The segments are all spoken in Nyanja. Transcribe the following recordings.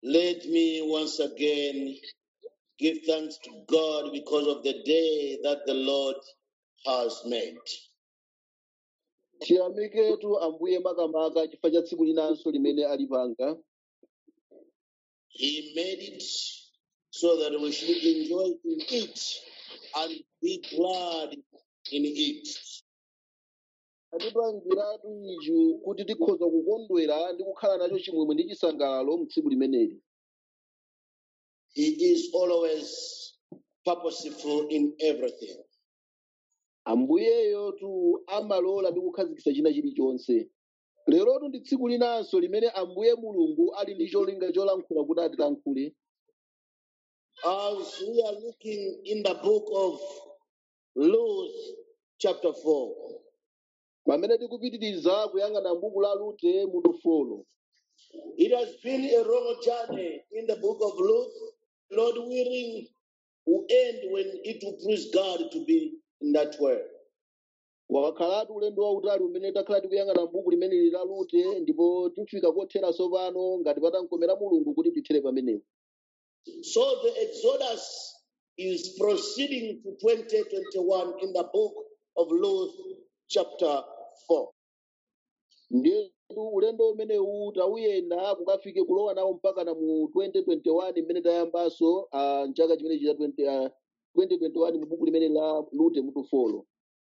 Let me once again give thanks to God because of the day that the Lord has made. tiyamiketu ambuye makamaka chifukwa cha tsiku linanso limene alipanga He made it so that we should enjoy in it and be glad in it. atipangiratu ichi kuti tikhoza kukondwera ndi kukhala nacho chimwemwe ndi chisangalalo mu tsiku limeneli He is always purposeful in everything. ambuyeyo tu amalola ndi kukhazikitsa china chilichonse lerotu ndi tsiku linanso limene ambuye mulungu ali ndi cholinga cholankhula kuti atilankhule As we are looking in the book of Luke, chapter 4, pamene tikupitiriza kuyang'ana m'buku la rute mutu folo it has been a long journey in the book of Luke. Lord willing, will end when it will please God to be in that way. wakhalatu ulendo wautali umene takhala tikuyang'ana m'buku limeneli la rute ndipo tifika kotheranso pano ngati patankomera mulungu kuti tithere pamenepo So the Exodus is proceeding to 2021 in the book of Luke, chapter 4. ndiyetu ulendo umenewu tauyenda kukafike kulowa nawo mpaka na mu 2021 mmene tayambanso ah, mchaka chimene chita 20, ah, 2021 mu buku limene la rute mutu folo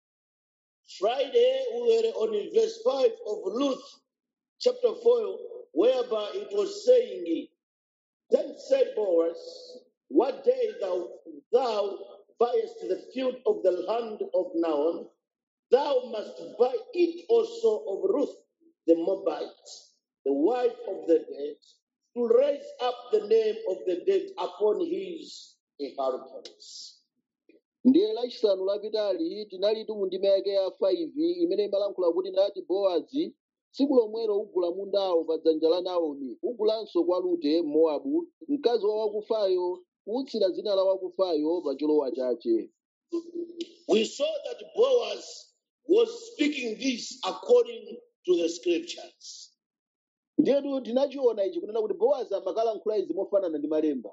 Friday, we were on verse 5 of Luke, chapter 4, whereby it was saying, Then said Boaz, What day thou, thou buyest the field of the land of Naon, thou must buy it also of Ruth the Moabite, the wife of the dead, to raise up the name of the dead upon his inheritance. ndiye lachisanu lapitali tinalitu mu ndima yake ya 5 imene imalankhula kuti nati bowazi tsiku lomwelo ugula mundawo pa dzanja la naomi ugulanso kwa rute mowabu mkazi wa wakufayo kuutsira dzina la wakufayo pa cholowa chache We saw that Boaz was speaking this according to the scriptures. ndiyetu tinachiona ichi kunena kuti bowazi amakalankhula izi mofanana ndi malemba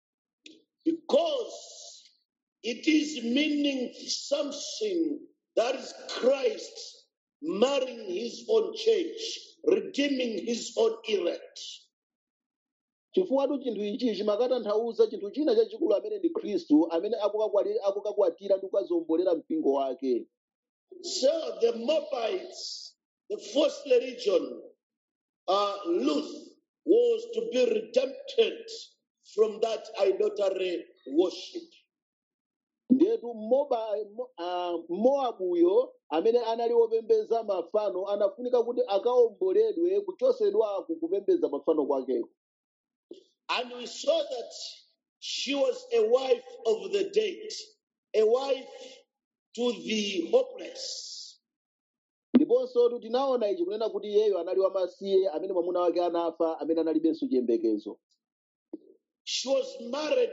because it is meaning something that is Christ marrying his own church, redeeming his own elect. chifukwa chinthu ichi chimakatanthauza chinthu china chachikulu amene ndi khristu amene akukakwati- akukakwatira ndi kukazombolera mpingo wake So the Moabites, the first religion, uh, Luth, was to be redempted from that idolatry worship. ndetu Moba- Mo- ah, mowabuyo amene anali wopembeza mafano anafunika kuti akaomboledwe kuchosedwako kupembeza mafano kwakeko And we saw that she was a wife of the dead, a wife to the hopeless. ndiponso tinaona ichi kunena kuti iyeyo anali wamasiye amene mwamuna wake anafa amene analibenso chiyembekezo She was married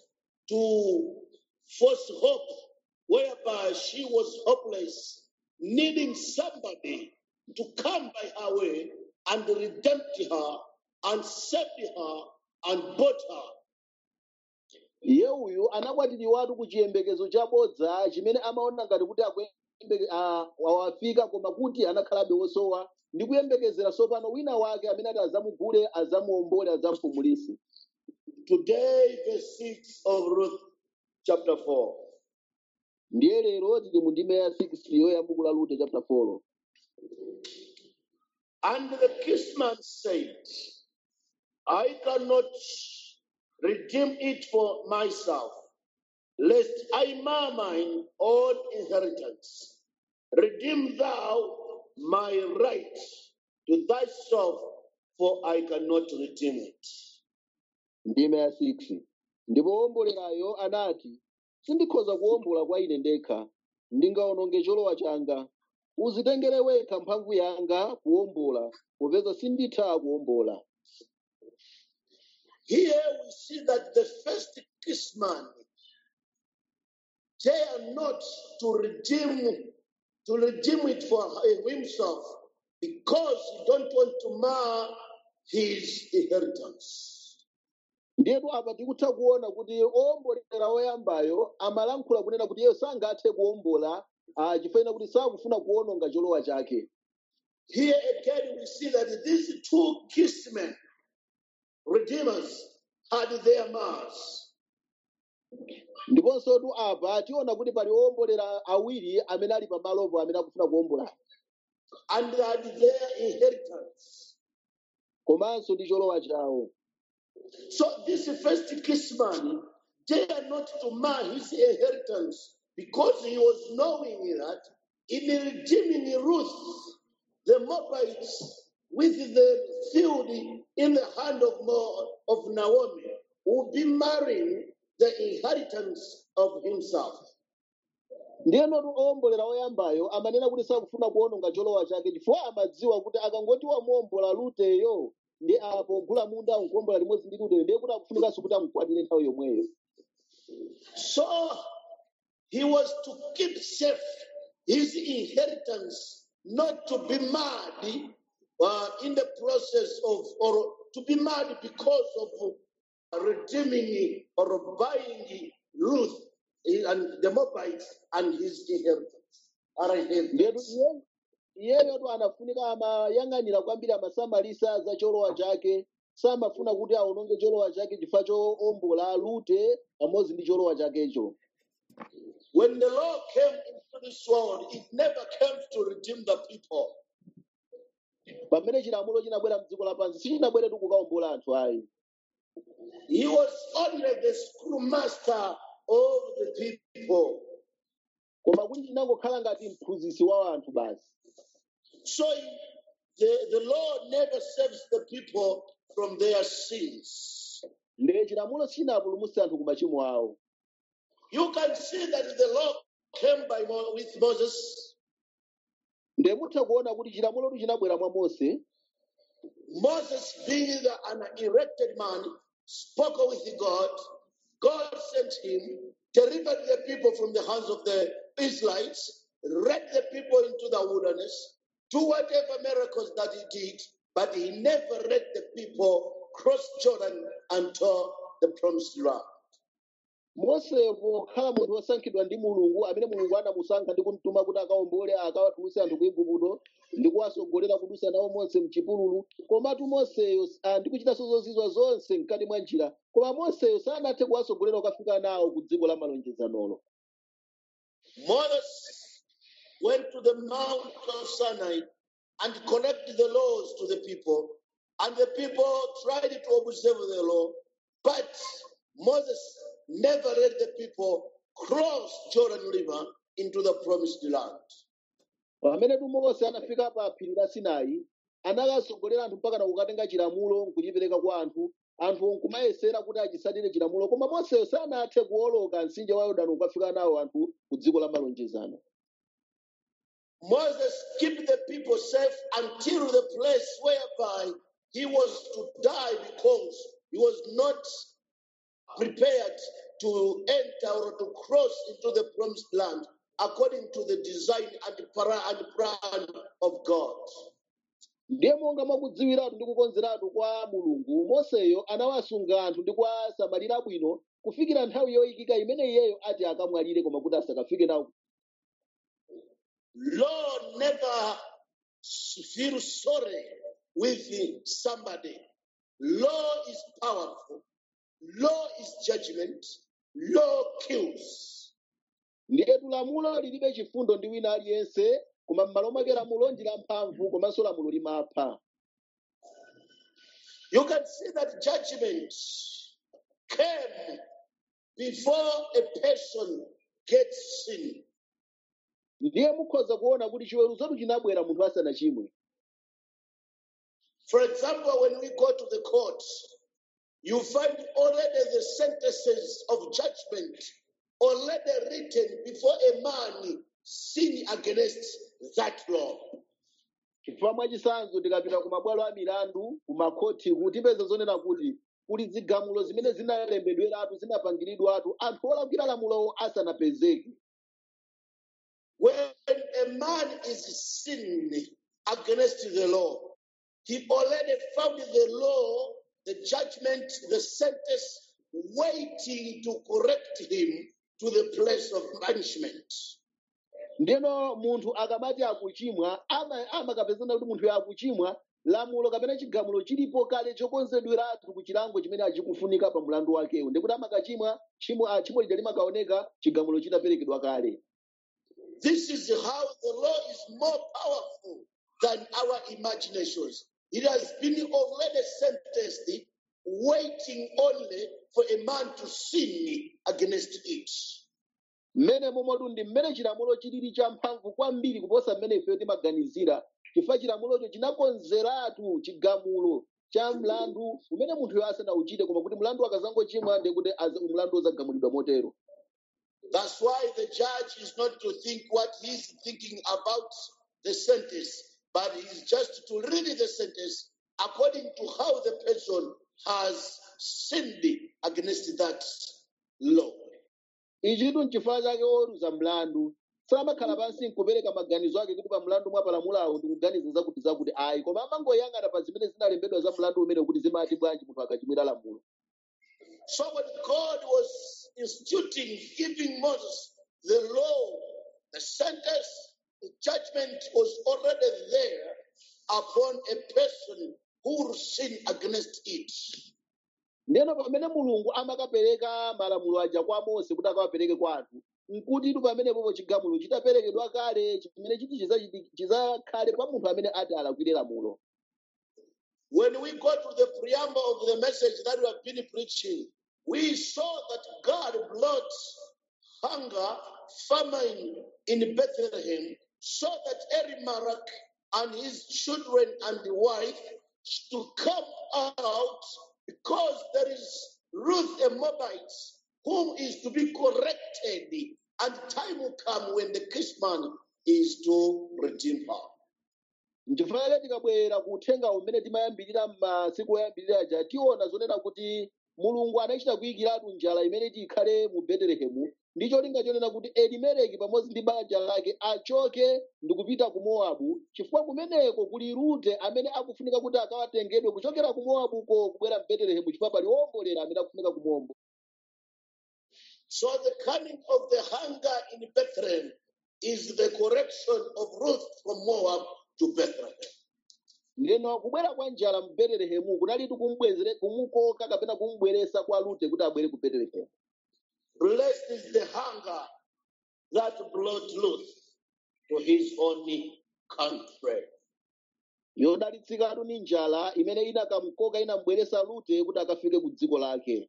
to false hope, whereby she was hopeless, needing somebody to come by her way and redeem her and save her and bought her. iye uyu anakwatiriwatu ku chiyembekezo chabodza chimene amaona ngati kuti akuyembe- ah, wawafika koma kuti anakhalabe wosowa ndi kuyembekezera sopano wina wake amene ati azamugule azamuombole azampumulise Today, verse 6 of Ruth chapter 4. ndiye lero tili mu ndime ya 6 yoya buku la rute chapter 4 And the kinsman said, I cannot redeem it for myself, lest I mar mine own inheritance. Redeem thou my right to thyself, for I cannot redeem it. ndime ya 6 ndipo wombolerayo anati sindikhoza kuwombola kwa ine ndekha ndingaononge cholowa changa uzitengere wekha mphamvu yanga kuwombola popeza sinditha kuwombola Here we see that the first kinsman dare not to redeem to redeem it for himself because he don't want to mar his inheritance. ndiyetu apa tikutha kuona kuti owombolera oyambayo amalankhula kunena kuti iye sangathe kuwombola ah, chifukwa kuti sakufuna kuwononga cholowa chake Here again, we see that these two kinsmen, redeemers, had their mass. ndiponso tu apa tiona kuti pali owombolera awiri amene ali pamalopo amene akufuna kuwombola and they had their inheritance. komanso ndi cholowa chawo So this first kinsman dared not to mar his inheritance because he was knowing that in redeeming Ruth, the Moabites, with the field in the hand of, Mo, of Naomi, would be marrying the inheritance of himself. ndiyenotu owombolera oyambayo amanena kuti sakufuna kuwononga cholowa chake chifukwa amadziwa kuti akangoti wamuwombola luteyo ndi apo gula munda nkuwombola limodzi ndi luteyo ndiye kuti akufunikanso kuti amukwatire nthawi yomweyo So he was to keep safe his inheritance, not to be mad uh, in the process of, or to be mad because of redeeming or buying Ruth and the Moabites and his inheritance. Our ndiyetu inheritance. iye- iyeyotu anafunika amayang'anira kwambiri amasamalisa za cholowa chake samafuna kuti awononge cholowa chake chifukwa chowombola lute pamodzi ndi cholowa chakecho When the law came into this world, it never came to redeem the people. pamene chilamulo chinabwera mdziko lapansi sichinabweretu kukawombola anthu ayi He was only the schoolmaster of the people. koma kuti chinangokhala ngati mphunzitsi wa anthu basi So the, the law never saves the people from their sins. ndiye chilamulo sichinapulumutse anthu ku machimo awo You can see that the law came by Mo- with Moses. ndiye mutha kuona kuti chilamulotu chinabwera mwa mose Moses, being the, an erected man, spoke with God. God sent him, delivered the people from the hands of the Israelites, led the people into the wilderness, do whatever miracles that he did, but he never let the people cross Jordan until the promised land. mose pokhala munthu wosankhidwa ndi mulungu amene mulungu anamusankha ndi kumtuma kuti akawombole akawatulutse anthu ku igupto ndi kuwasogolera kudusa nawo mose mchipululu komatu moseyo ah, ndi kuchitanso zozizwa zonse mkati mwa njira koma moseyo sanathe kuwasogolera ukafika nawo ku dziko la malonjezanolo Moses went to the Mount of Sinai and collected the laws to the people, and the people tried to observe the law, but Moses never let the people cross Jordan River into the promised land. pamene tu mose anafika pa phiri la sinai anakasogolera anthu mpaka na kukatenga chilamulo nkuchipereka kwa anthu anthu nkumayesera kuti achisatire chilamulo koma moseyo sanathe kuwoloka mtsinje wa yorodani ukafika nawo anthu ku dziko la malonjezano Moses kept the people safe until the place whereby he was to die because he was not prepared to enter or to cross into the promised land according to the design and para- and plan of God. ndiye monga mwakudziwiratu ndi kukonzeratu kwa mulungu moseyo anawasunga anthu ndi kuwasamalira bwino kufikira nthawi yoyikika imene iyeyo ati akamwalire koma kuti asakafike nawo Lord never feel sorry with somebody. Law is powerful. Law is judgment. Law kills. ndiyetu lamulo lilibe chifundo ndi wina aliyense koma m'malo mwake lamulo ndi lamphamvu komanso lamulo limapha You can see that judgment came before a person gets sin. ndiye mukhoza kuona kuti chiweruzotu chinabwera munthu asanachimwe For example, when we go to the court, you find already the sentences of judgment already written before a man sin against that law. chifukwa mwachisanzo tikapita ku mabwalo a milandu ku makhoti kutipeza zonena kuti kuli zigamulo zimene zinalembedweratu zinapangiridwatu anthu olakwira lamulo asanapezeke When a man is sinning against the law, he already found the law the judgment, the sentence, waiting to correct him to the place of punishment. ndeno munthu akamati akuchimwa ama- amakapezana kuti munthu akuchimwa lamulo kapena chigamulo chilipo kale chokonzedweratu ku chilango chimene achikufunika pa mlandu wakewo ndikuti amakachimwa chimo ah, chimo lija limakaoneka chigamulo chitaperekedwa kale This is how the law is more powerful than our imaginations. It has been already sentenced, waiting only for a man to sin against it. mmene momatu ndi mmene chilamulo chilili champhamvu kwambiri kuposa mmene ifeyo timaganizira chifukwa chilamulocho chinakonzeratu chigamulo cha mlandu umene munthuyo asanauchite koma kuti mlandu akazangochimwa ndikuti aza- mlandu uzagamulidwa motero That's why the judge is not to think what he's thinking about the sentence, but he's just to read the sentence according to how the person has sinned against that law. ichitu n'chifukwa chake oweruza mlandu samakhala pansi nkupereka maganizo ake kuti pa mlandu mwa palamulawo ndikuganiza zakuti zakuti ayi koma amangoyang'ana pa zimene zinalembedwa za mlandu umene kuti zimati bwanji munthu akachimwira lamulo So when God was instituting, giving Moses the law, the sentence, the judgment was already there upon a person who will sin against it. ndeno pamene mulungu amakapereka malamulo aja kwa mose kuti akawapereke kwa anthu nkutitu pamenepopo chigamulo chitaperekedwa kale chimene chiti chizachiti- chizakhale pa munthu amene ati alakwire lamulo When we go to the preamble of the message that we have been preaching, we saw that God brought hunger, famine in Bethlehem, so that Elimelech and his children and the wife to come out because there is Ruth a Moabite whom is to be corrected, and time will come when the kinsman is to redeem her. nchifukwa chake tikabwera ku uthenga umene timayambirira m'masiku oyambirira aja tiona zonena kuti mulungu anachita kuyikiratu njala imene ikhale mu betelehemu ndi cholinga chonena kuti elimeleki pamodzi ndi banja lake achoke ndi kupita ku mowabu chifukwa kumeneko kuli rute amene akufunika kuti akawatengedwe kuchokera ku mowabuko kubwera mu betelehemu chifukwa pali wombolera amene akufunika kumombo So the coming of the hunger in Bethlehem is the correction of Ruth from Moab to Bethlehem. ndeno kubwera kwa njala mu betelehemu kunalitu kumbwezere kumukoka kapena kumbweresa kwa rute kuti abwere ku betelehemu Blessed is the hunger that brought Ruth to his own country. yodalitsikatu ni njala imene inakamkoka inambweresa rute kuti akafike ku dziko lake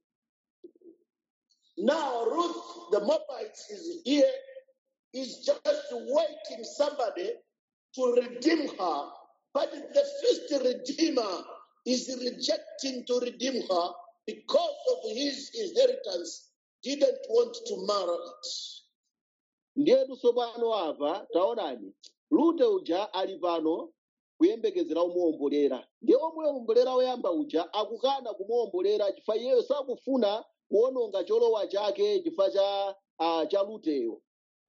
Now Ruth, the Moabite, is here, is just waiting somebody to redeem her, but the first redeemer is rejecting to redeem her because of his inheritance, didn't want to marry it. ndiyetu tsopano apa taonani rute uja ali pano kuyembekezera umuwombolera ndiye omuwombolera woyamba uja akukana kumuwombolera chifukwa iyeyo sakufuna kuononga cholowa chake chifukwa cha uh, cha ruteyo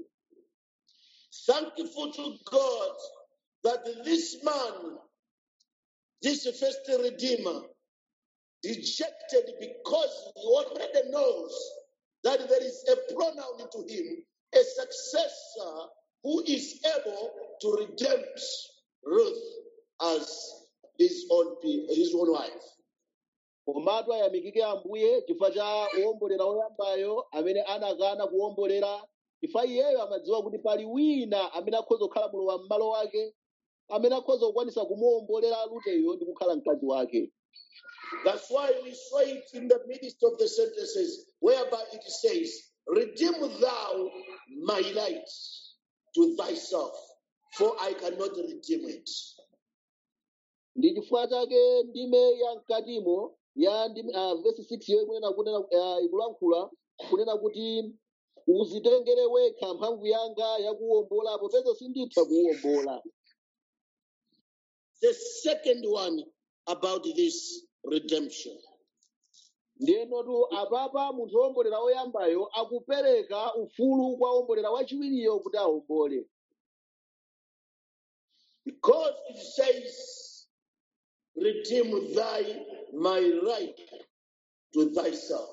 Thankful to God that this man, this first redeemer, rejected because he already knows that there is a pronoun to him, a successor who is able to redeem Ruth as his own pe- his own wife. komatu ayamikike ambuye chifukwa cha uwombolera woyambayo amene anakana kuwombolera chifukwa iyeyo amadziwa kuti pali wina amene akhoza kukhala mulowa m'malo wake amene akhoza kukwanisa kumuwombolera ruteyo ndi kukhala mkazi wake That's why we saw it in the midst of the sentences, whereby it says, Redeem thou my light to thyself, for I cannot redeem it. ndi chifukwa chake ndime ya mkatimo ya ndime, uh, verse 6 yo ikunena kunena uh, ikulankhula kunena kuti uzitengere wekha mphamvu yanga yakuwombola popeza sinditha kuwombola The second one about this redemption. ndenotu apapa munthu wombolera woyambayo akupereka ufulu kwa wombolera wachiwiriyo kuti awombole Because it says redeem thy my right to thyself.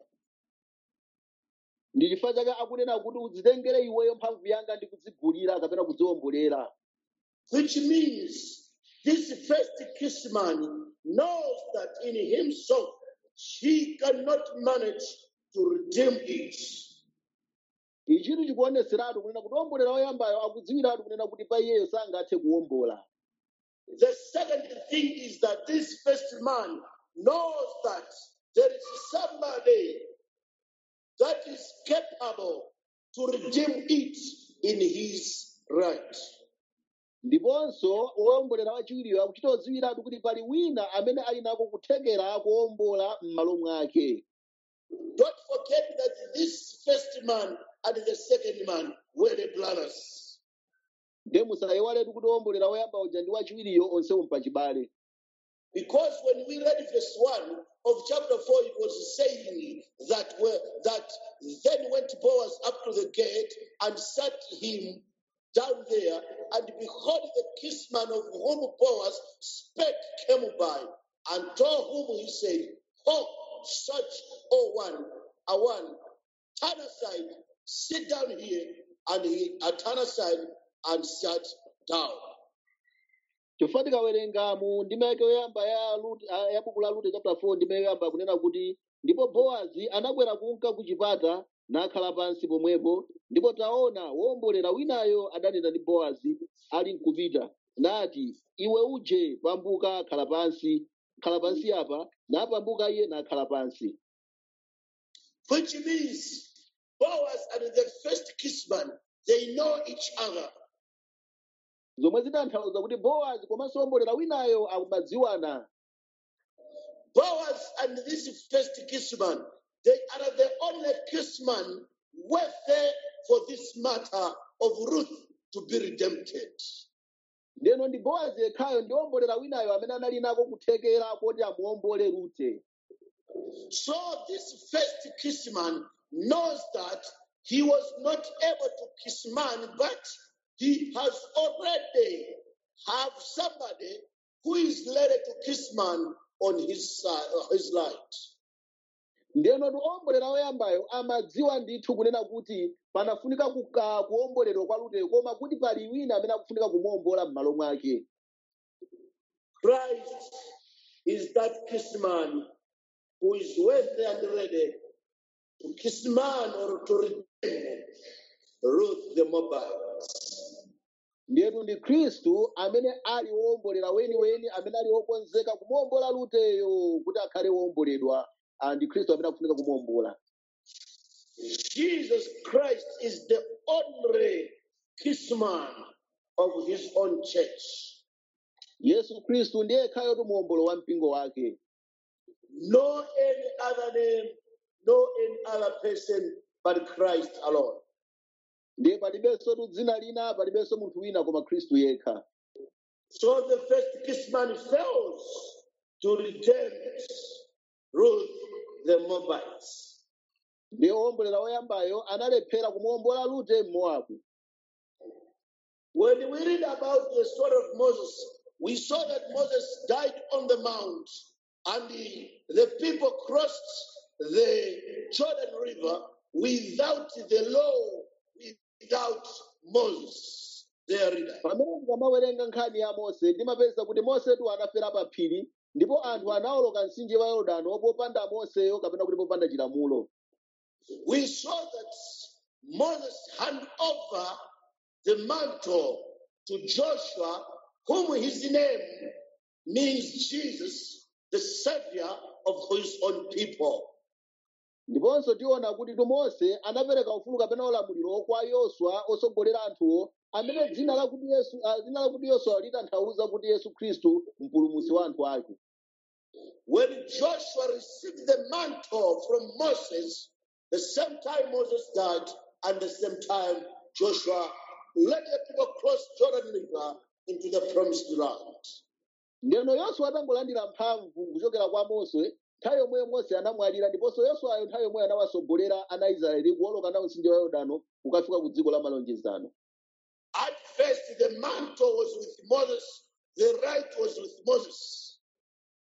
ndi chifukwa chake akunena kuti udzitengere iweyo mphamvu yanga ndi kudzigulira kapena kudziwombolera Which means this first kissman knows that in himself he cannot manage to redeem it. ichitu chikuoneseratu kunena kuti wombolera woyambayo akudziwiratu kunena kuti pa iyeyo sangathe kuwombola The second thing is that this first man knows that there is somebody that is capable to redeem it in his right. ndiponso wombolera wachiwiriyo akuchita kudziwiratu kuti pali wina amene ali nako kuthekera kuwombola m'malo mwake Don't forget that this first man and the second man were the brothers. nde musayiwaletu kuti wombolera woyamba uja ndi wachiwiriyo onsewo mpachibale Because when we read verse 1 of chapter 4, it was saying that were, that then went Boaz up to the gate and sat him down there, and behold, the kinsman of whom Boaz spake came by, and told whom he said, Oh, such oh one, a one, turn aside, sit down here, and he uh, turned aside and sat down. chifukwa tikawerenga mu ndima yake yoyamba ya Rute- ah, ya buku la rute chapter 4 ndima yoyamba kunena kuti ndipo bowazi anakwera kunka ku chipata nakhala pansi pomwepo ndipo taona wombolera winayo adanena ndi bowazi ali nkupita nati iwe uje pambuka khala pansi khala pansi apa napambuka iye nakhala pansi which means Boaz and the first kinsman, they know each other. zomwe zitanthauza kuti bowazi komanso wombolera winayo akumadziwana Boaz and this first kinsman, they are the only kinsman worthy for this matter of Ruth to be redempted. ndeno ndi bowazi yekhayo ndi wombolera winayo amene anali nako kuthekera kuti amuwombole rute So this first kinsman knows that he was not able to kiss man, but he has already have somebody who is ready to kiss man on his side, his right. ndeno ndi owombolera woyambayo amadziwa ndithu kunena kuti panafunika kuka- kuwomboledwa kwa ruteyo koma kuti pali wina amene akufunika kumuwombola m'malo mwake Christ is that kiss man who is worthy and ready to kiss man or to redeem Ruth the Moabite. ndiyetu ndi khristu amene ali wowombolera weniweni amene ali wokonzeka kumuwombola ruteyo kuti akhale wowomboledwa Ah, ndi khristu amene akufunika kumuwombola Jesus Christ is the only kiss man of his own church. yesu khristu ndiye yekhayotu muwombolo wa mpingo wake No any other name, no any other person but Christ alone. ndiye palibenso tu dzina lina palibenso munthu wina koma khristu yekha So the first kiss man fails to redeem Ruth the Moabites. ndiye wowombolera woyambayo analephera kumuwombola rute mmowabu When we read about the story of Moses, we saw that Moses died on the mount and the, the people crossed the Jordan River without the law, without Moses, their leader. pamene ndikamawerenga nkhani ya mose ndimapeza kuti mosetu anafera pa phiri ndipo anthu anawoloka mtsinje wa yorodani popanda moseyo kapena kuti popanda chilamulo We saw that Moses handed over the mantle to Joshua, whom his name means Jesus, the Savior of his own people. ndiponso tiona kuti tu mose anapereka ufulu kapena ulamuliro kwa yoswa osogolera anthuwo amene dzina lakuti yesu ah, dzina lakuti yoswa litanthauza kuti yesu khristu mpulumutsi wa anthu ake When Joshua received the mantle from Moses, the same time Moses died, and the same time Joshua led the people cross Jordan River into the promised land. ndeno yoswa atangolandira mphamvu kuchokera kwa mose nthawi yomweyo mose anamwalira ndiponso yoswayo nthawi yomweyo anawasogolera ana israeli kuwoloka nawo mtsinje wa yorodani kukafika ku dziko la malonjezano At first, the mantle was with Moses, the right was with Moses.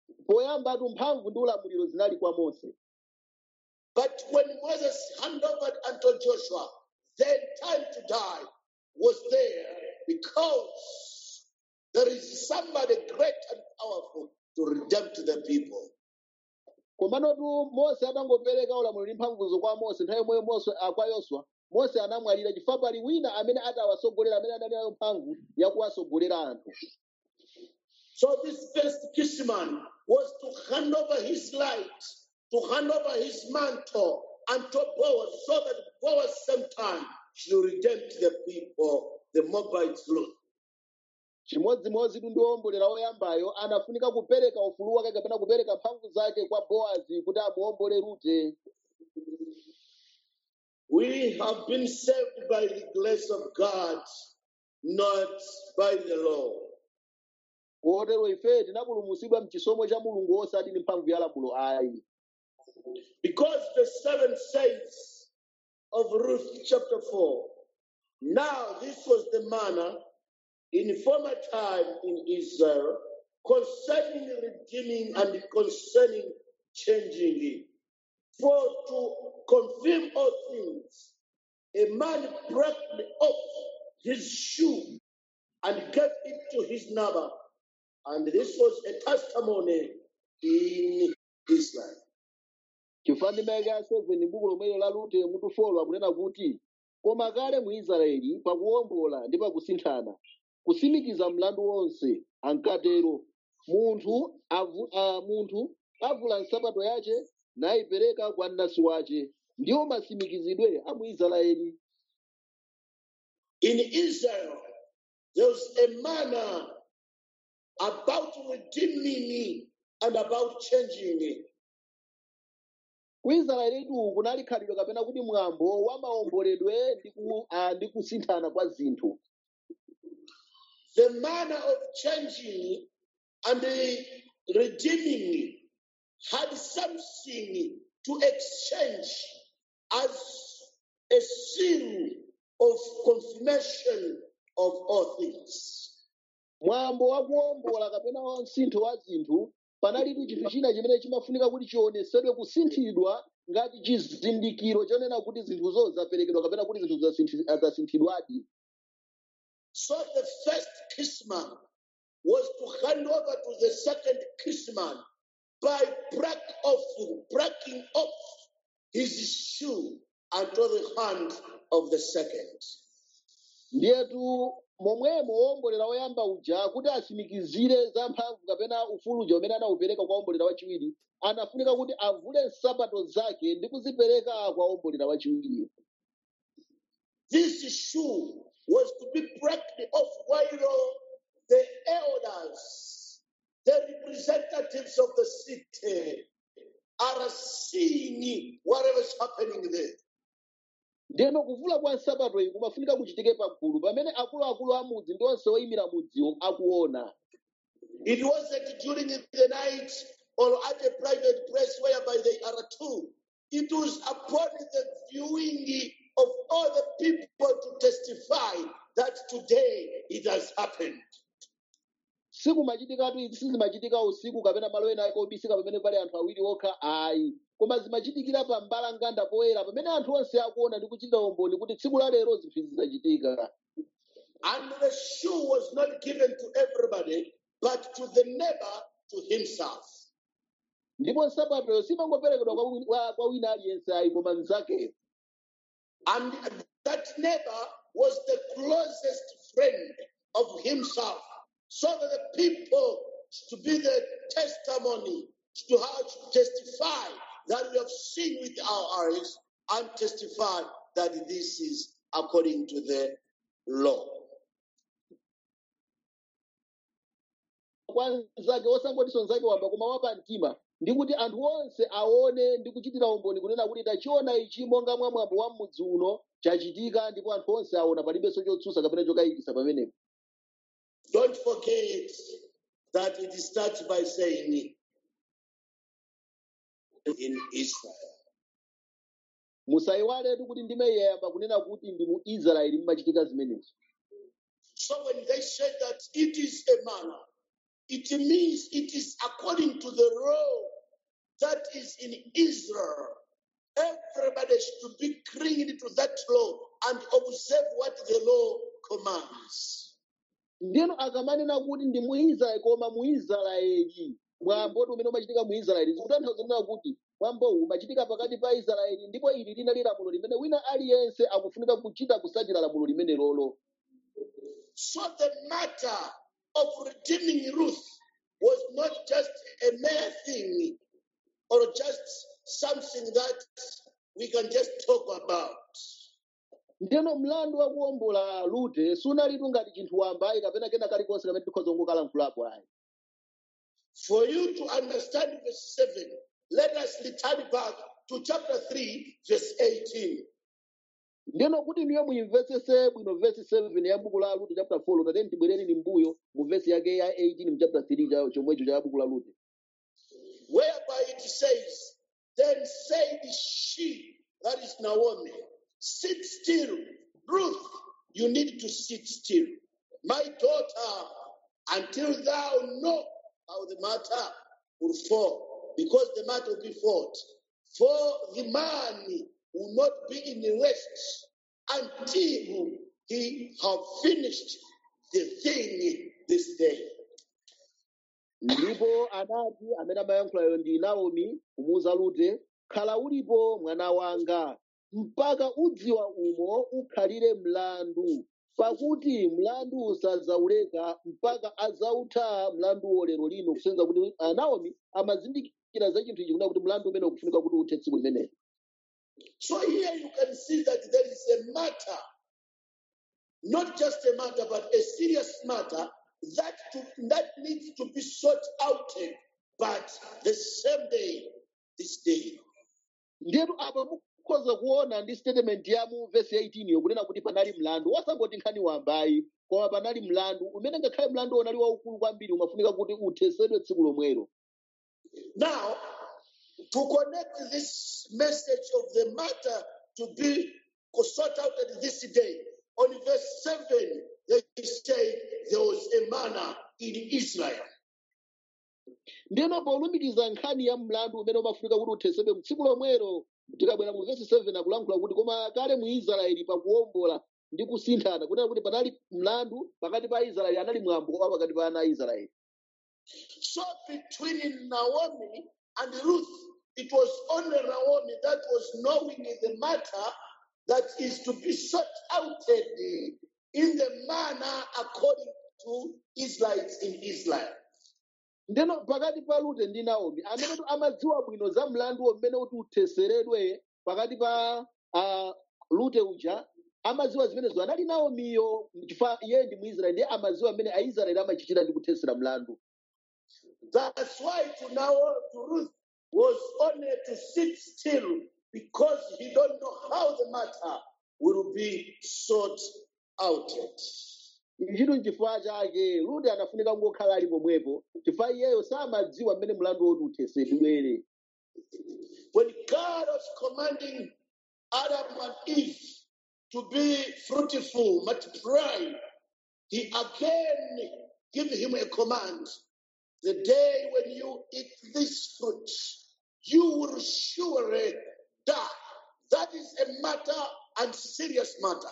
poyambatu mphamvu ndi ulamuliro zinali kwa mose But when Moses handed over unto Joshua, then time to die was there because there is somebody great and powerful to redeem to the people. komanotu mose atangopereka ulamuliro ndi mphamvuzo kwa mose nthawi yomweyo mose ah, kwa yoswa mose anamwalira chifukwa pali wina amene atawasogolera amene anali nayo mphamvu yakuwasogolera anthu So this first kinsman was to hand over his light, to hand over his mantle unto Boaz, so that Boaz same time should redeem to the people the Moabites Ruth. chimodzimodzi tu ndi wombolera woyambayo anafunika kupereka ufulu wake kapena kupereka mphamvu zake kwa boazi kuti amuwombole rute We have been saved by the grace of God, not by the law. kotero ife tinapulumutsidwa mchisomo cha mulungu osati ndi mphamvu ya lamulo ayi Because the seven saints of Ruth chapter 4. Now, this was the manner in former time in Israel concerning redeeming and concerning changing it. For to confirm all things, a man broke off his shoe and gave it to his neighbor. And this was a testimony in Israel. chifukwa ndi maike a 7 buku lomwelo la rute mutu 4 akunena kuti koma kale mu israeli pakuwombola ndi pakusinthana kusimikiza mlandu wonse ankatero munthu avu, a, munthu avula nsapato yace nayipereka kwa mnansi wace ndiwo masimikizidwe a mu israeli In Israel, there was a manner about redeeming and about changing it. ku israelitu kunali khalidwe kapena kuti mwambo wa maomboledwe ndi ku- ah, ndi kusinthana kwa zinthu The manner of changing and the redeeming had something to exchange as a seal of confirmation of all things. mwambo wa kuwombola kapena wa msintho wa zinthu panalitu chinthu china chimene chimafunika kuti chionesedwe kusinthidwa ngati chizindikiro chonena kuti zinthuzo zaperekedwa kapena kuti zinthu zasinthi- zasinthidwadi So the first kinsman was to hand over to the second kinsman by break off, breaking off his shoe unto the hand of the second. ndiyetu momwemo wowombolera woyamba uja kuti asimikizire za mphamvu kapena ufulu uja umene anawupereka kwa wombolera wachiwiri anafunika kuti avule nsapato zake ndi kuzipereka kwa wombolera wachiwiri This shoe was to be broken off while the elders, the representatives of the city, are seeing whatever is happening there. ndeno kuvula kwa nsapato iyi kumafunika kuchitike pagulu pamene akuluakulu a mudzi ndi onse oyimira mudziwo akuona It wasn't during the night or at a private place whereby they are two. It was upon the viewing of all the people to testify that today it has happened. sikumachitikatu izi sizimachitika usiku kapena malo ena ake obisika pamene pali anthu awiri okha ayi koma zimachitikira pa mbalanganda poyera pamene anthu onse akuona ndi kuchita umboni kuti tsiku la lero zinthu izi zidachitika And the shoe was not given to everybody, but to the neighbor to himself. ndipo nsapatoyo simangoperekedwa kwa wi- kwa- kwa wina aliyense ayi koma mnzakeyo And that neighbor was the closest friend of himself, so that the people to be the testimony, to how to testify that we have seen with our eyes and testify that this is according to the law. kwa mnzake osangotinso mnzake wamba koma wapa mtima ndi kuti anthu onse aone ndi kuchitira umboni kunena kuti tachiona ichi monga mwa mwambo wa m'mudzi uno chachitika ndipo anthu onse aona palibenso chotsutsa kapena chokayikitsa pamenepo Don't forget that it starts by saying in Israel. musayiwaletu kuti ndimeyamba kunena kuti ndi mu israeli mmachitika zimenezi So when they said that it is a manner it means it is according to the law that is in Israel. Everybody should be clinging to that law and observe what the law commands. ndiyeno akamanena kuti ndi muisraeli koma muisraeli mwambo umene umachitika muisraeli zikutanthauza kunena kuti mwambowu umachitika pakati pa israeli ndipo ili linali lamulo limene wina aliyense akufunika kuchita kusachita lamulo limene lolo So the matter of redeeming Ruth was not just a mere thing or just something that we can just talk about. ndiyeno mlandu wa kuwombola rute sunalitu ngati chinthu wambayi kapena kena kalikonse kamene tikhoza kungokalankhulapo ayi For you to understand verse 7, let us return back to chapter 3, verse 18. ndiyeno kuti niyo muyimvetsese bwino vesi 7 ya buku la rute chapter 4 tateni tibwereni mbuyo mu vesi yake ya 18 mu chapter 3 cha chomwecho cha buku la rute whereby it says, Then said she, that is Naomi, sit still. Ruth, you need to sit still. My daughter, until thou know how the matter will fall, because the matter will be fought. For the man will not be in rest until he have finished the thing this day. ndipo anati amene amayankhulayo ndi naomi kumuwuza rute khala ulipo mwana wanga mpaka udziwa umo ukhalire mlandu pakuti mlandu usadzauleka mpaka adzautha mlanduwo lero lino kusenza kuti ah, naomi amazindikira za chinthu ichi kunena kuti mlandu umene ukufunika kuti uthe tsiku limenelo So here you can see that there is a matter, not just a matter, but a serious matter that to, that needs to be sought out, but the same day, this day. ndiyetu apa mukhoza kuona ndi statement ya mu vesi 18 yo kunena kuti panali mlandu wasangoti nkhani wambayi koma panali mlandu umene ngakhale mlandu unali waukulu kwambiri umafunika kuti uthesedwe tsiku lomwelo Now, to connect this message of the matter to be sought out at this day, on verse 7, they say there was a manna in Israel. ndiyeno polumikiza nkhani ya mlandu umene umafunika kuti uthesedwe tsiku lomwelo tikabwera mu vesi 7 akulankhula kuti koma kale mu israeli pakuwombola ndi kusinthana kunena kuti panali mlandu pakati pa israeli anali mwambo wa pakati pa ana a israeli So between Naomi and Ruth, it was only Naomi that was knowing the matter that is to be sought out in the manner according to Israelites in Israel. ndeno pakati pa rute ndi naomi amene tu amadziwa bwino za mlandu umene kuti utheseredwe pakati pa uh, rute uja amadziwa zimenezo anali naomiyo chifukwa iye ndi muisraeli ndiye amadziwa amene aisraeli amachitira ndi kuthesera mlandu That's why to now to Ruth was only to sit still because he don't know how the matter will be sought out. chinthu n'chifukwa chake rute anafunika kungokhala ali pomwepo chifukwa iyeyo samadziwa mmene mlandu woti uthesedwere When God was commanding Adam and Eve to be fruitful, multiply, he again gave him a command. The day when you eat this fruit, you will surely die. That is a matter and serious matter.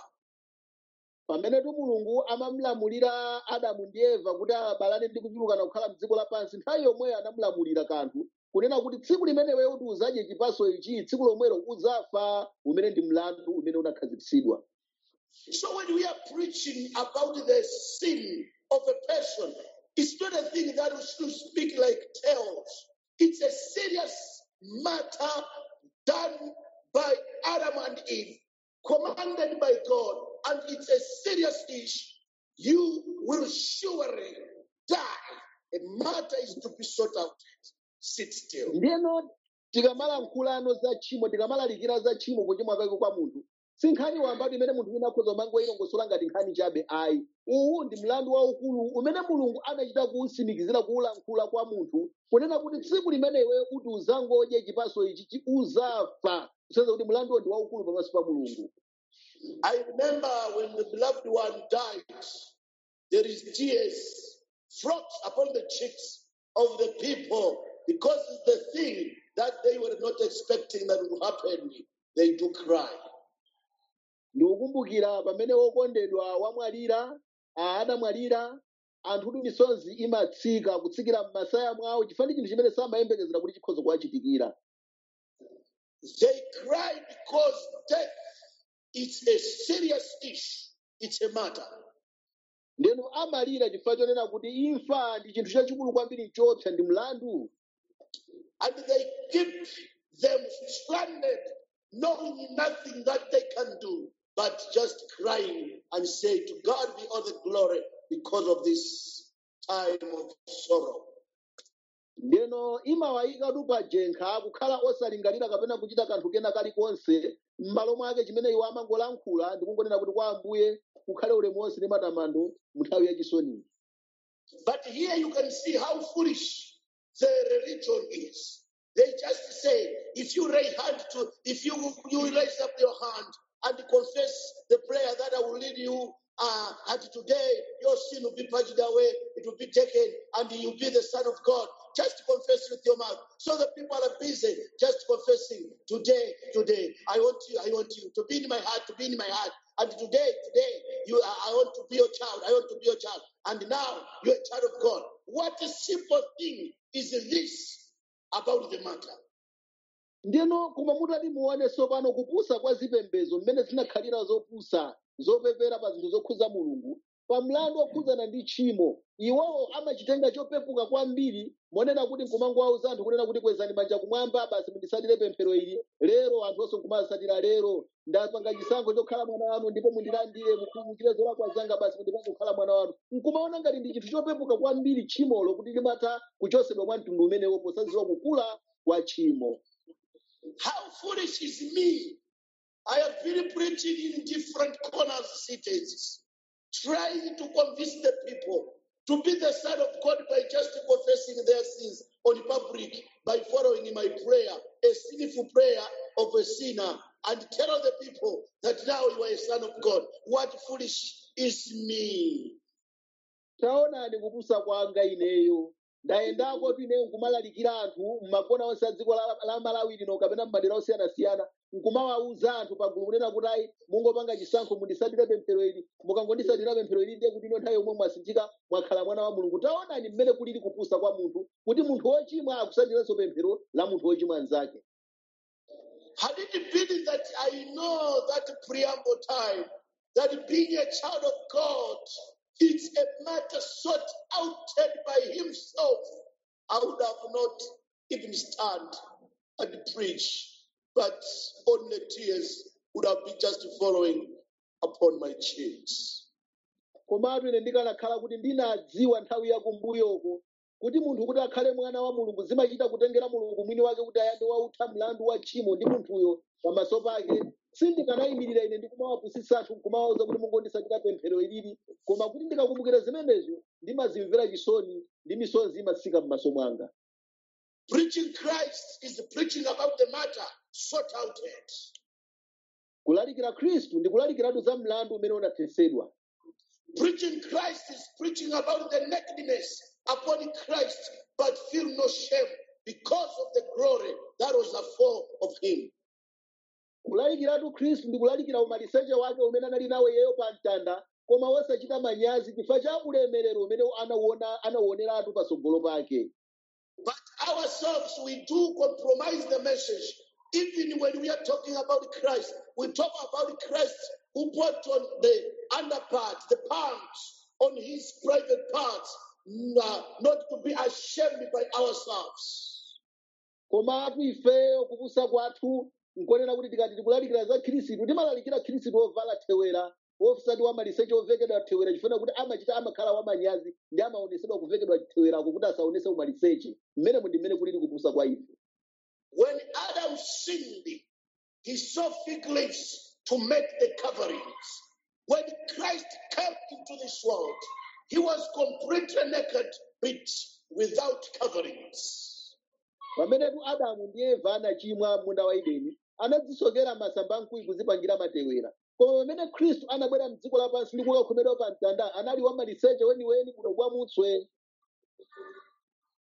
pamenetu mulungu amamulamulira adamu ndi eva kuti abalane ndi kuchulukana kukhala mdziko lapansi nthawi yomweyo anamulamulira kanthu kunena kuti tsiku limene iwe kuti uzadye chipaso ichi tsiku lomwelo udzafa umene ndi mlandu umene unakhazikitsidwa So when we are preaching about the sin of a person, it's not a thing that we should speak like tales. It's a serious matter done by Adam and Eve, commanded by God, and it's a serious issue. You will surely die. A matter is to be sought out. Sit still. ndiyeno tikamalankhulano za tchimo tikamalalikira za tchimo kuchimwa kwake kwa munthu si nkhani wambatu imene munthu wina akhoza mangoyilongosola ngati nkhani chabe ayi uwu ndi mlandu waukulu umene mulungu anachita kuwusimikizira kuwulankhula kwa munthu kunena kuti tsiku limene iwe kuti uzangodye chipaso ichi chi- uzafa kusenzera kuti mlanduwo ndi waukulu pamaso pa mulungu I remember when the beloved one died, there is tears flocks upon the cheeks of the people because it's the thing that they were not expecting that would happen. They do cry. ndikukumbukira pamene wokondedwa wamwalira ah, adamwalira anthutu misozi imatsika kutsikira m'masaya mwawo chifukwa ndi chinthu chimene samayembekezera kuti chikhoza kuwachitikira They cry because death is a serious issue. It's a matter. ndenu amalira chifukwa chonena kuti imfa ndi chinthu chachikulu kwambiri chopsa ndi mlandu And they keep them stranded, knowing nothing that they can do, but just crying and say, To God be all the glory because of this time of sorrow. ndeno imawayikatu pa jenkha kukhala osalingalira kapena kuchita kanthu kena kalikonse m'malo mwake chimene iwo amangolankhula ndi kungonena kuti kwa ambuye kukhale ulemu wonse ndi matamando mu nthawi yachisoni But here you can see how foolish the religion is. They just say, if you raise hand to, if you you raise up your hand and confess the prayer that I will lead you, uh, and today your sin will be purged away, it will be taken, and you'll be the Son of God. Just confess with your mouth. So the people are busy just confessing today, today. I want you, I want you to be in my heart, to be in my heart. And today, today, you are, I want to be your child. I want to be your child. And now you're a child of God. What a simple thing is this about the matter. ndeno koma mutati muone tsopano kupusa kwa zipembedzo mmene zinakhalira zopusa zopepera pa zinthu zokhuza mulungu pa mlandu okhudzana ndi tchimo iwowo amachitenga chopepuka kwambiri monena kuti nkumangowauza anthu kunena kuti kwezani manja kumwamba basi mundisatire pemphero ili lero anthu onse nkumasatira lero ndapanga chisankho chokhala mwana wanu ndipo mundilandire mukhululukire zolakwa zanga basi mundipange kukhala mwana wanu nkumaona ngati ndi chinthu chopepuka kwambiri tchimolo kuti limatha kuchosedwa mwa mtundu umenewo posadziwa kukula kwa tchimo How foolish is me? I have been preaching in different corners, cities, trying to convince the people to be the Son of God by just confessing their sins on public, by following my prayer, a sinful prayer of a sinner, and tell the people that now you are a Son of God. What foolish is me? taonani kupusa kwanga ineyo ndayendako ine nkumalalikira anthu m'makona onse a dziko la la malawi lino kapena m'madera osiyanasiyana nkumawawuza anthu pagulu kunena kuti ayi mungopanga chisankho mundisatire pemphero ili mukangondisatira pemphero ili ndiye kuti ino nthawi yomwe mwasinthika mwakhala mwana wa mulungu taonani mmene kulili kupusa kwa munthu kuti munthu wochimwa akusatiranso pemphero la munthu wochimwa anzake Had it been that I know that preamble time, that being a child of God is a matter sought out by Himself, I would have not even stand and preach, but only tears would have been just following upon my cheeks. komatu ine ndikanakhala kuti ndinadziwa nthawi yakumbuyoko kuti munthu kuti akhale mwana wa mulungu zimachita kutengera mulungu mwini wake kuti ayambe wautha mlandu wa tchimo ndi munthuyo pamaso pake sindikanayimirira ine ndikumawapusitsa anthu nkumawauza kuti mungondisatira pemphero ilili koma kuti ndikakumbukira zimenezo ndimazimvera chisoni ndi misozi imatsika m'maso mwanga Preaching Christ is preaching about the matter sought out. kulalikira khristu ndi kulalikiratu za mlandu umene unathesedwa Preaching Christ is preaching about the nakedness upon Christ, but feel no shame because of the glory that was afore of him. kulalikiratu khristu ndi kulalikira umaliseche wake umene anali nawo iyeyo pa mtanda koma wosachita manyazi chifukwa cha ulemerero umene anauona anauoneratu patsogolo pake But ourselves, we do compromise the message. Even when we are talking about Christ, we talk about Christ who put on the underpart, the pants on his private parts, n- not to be ashamed by ourselves. komatu ifeyo kupusa kwathu nkonena kuti tikati tikulalikira za khristu timalalikira khristu wovala thewera wosati wamaliseche ovekedwa thewera chifuna kuti amachita amakhala wamanyazi ndi amaonesedwa kuvekedwa thewera kuti asaonese umaliseche mmene mu ndi mmene kulili kupusa kwa ife When Adam sinned, he saw fig leaves to make the coverings. When Christ came into this world, he was completely naked, but without coverings. pamenetu adamu ndi eva anachimwa munda wa edeni anadzisokera masamba amkuyu kuzipangira matewera koma pamene khristu anabwera mdziko lapansi ndi kukakhomedwa pa mtanda anali wamaliseche weniweni kuno kwa mutswe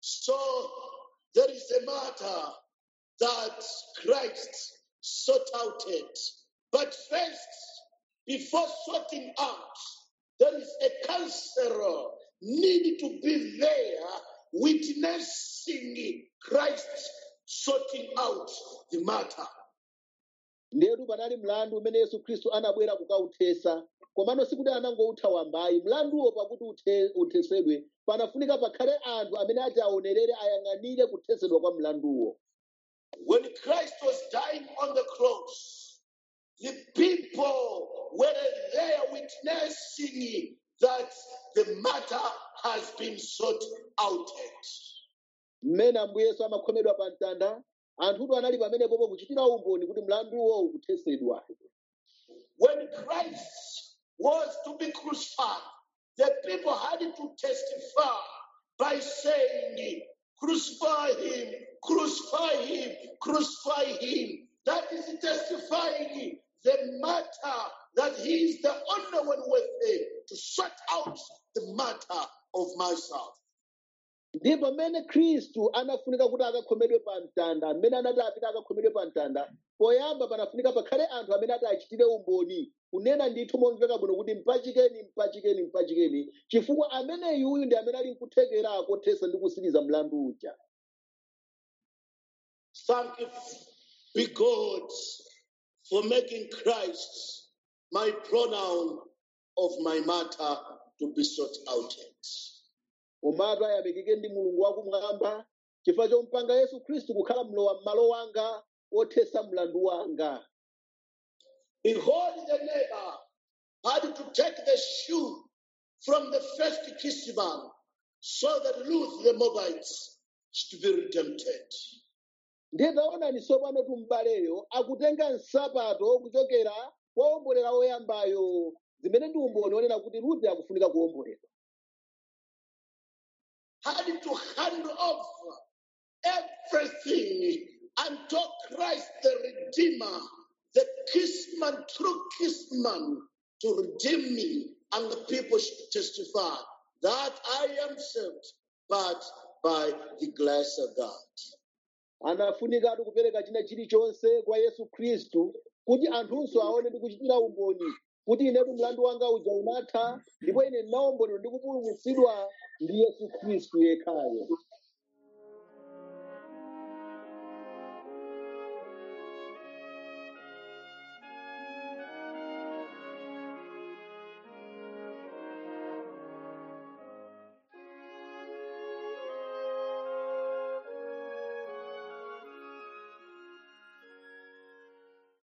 So there is a matter that Christ sought out it. But first, before sorting out, there is a counselor need to be there witnessing Christ sorting out the matter. ndetu panali mlandu umene yesu khristu anabwera kukauthesa komano sikuti anangoutha wambayi mlanduwo pakuti uthe- uthesedwe panafunika pakhale anthu amene ati aonerere ayang'anire kuthesedwa kwa mlanduwo When Christ was dying on the cross, the people were there witnessing that the matter has been sorted out. mmene ambuye yesu amakhomedwa pa mtanda anthuto anali pamenepopo kuchitira umboni kuti mlanduwo ukuthesedwa When Christ was to be crucified, the people had to testify by saying, Crucify him, crucify him, crucify him. That is testifying the matter that he is the only one worthy to sort out the matter of myself. ndi pamene khristu anafunika kuti akakhomedwe pa mtanda amene anati apita akakhomedwe pa mtanda poyamba panafunika pakhale anthu amene ati achitire umboni kunena ndithu momveka bwino kuti mpachikeni mpachikeni mpachikeni chifukwa amene yuyu ndi amene ali nkuthekera kothesa ndi kusiriza mlandu uja Thank you, be God, for making Christ my pronoun of my matter to be sought out. komatu ayamikike ndi mulungu wakumwamba chifukwa chompanga yesu khristu kukhala mlowa m'malo wanga othesa mlandu wanga Behold, the neighbor had to take the shoe from the first kinsman so that Ruth the Moabites should be redempted. ndiye taonani tsopano tumbaleyo akutenga nsapato kuchokera kwa wombolera woyambayo zimene ndi umboni onena kuti rute akufunika kuwomboledwa Had to hand over everything unto Christ the Redeemer, the kinsman, true kinsman, to redeem me, and the people should testify that I am saved, but by the grace of God. anafunikatu kupereka china chilichonse kwa yesu khristu kuti anthunso aone ndi kuchitira umboni kuti inetu mlandu wanga uja unatha ndipo ine ndinawomboledwa ndi kupulumutsidwa ndi yesu khristu yekhayo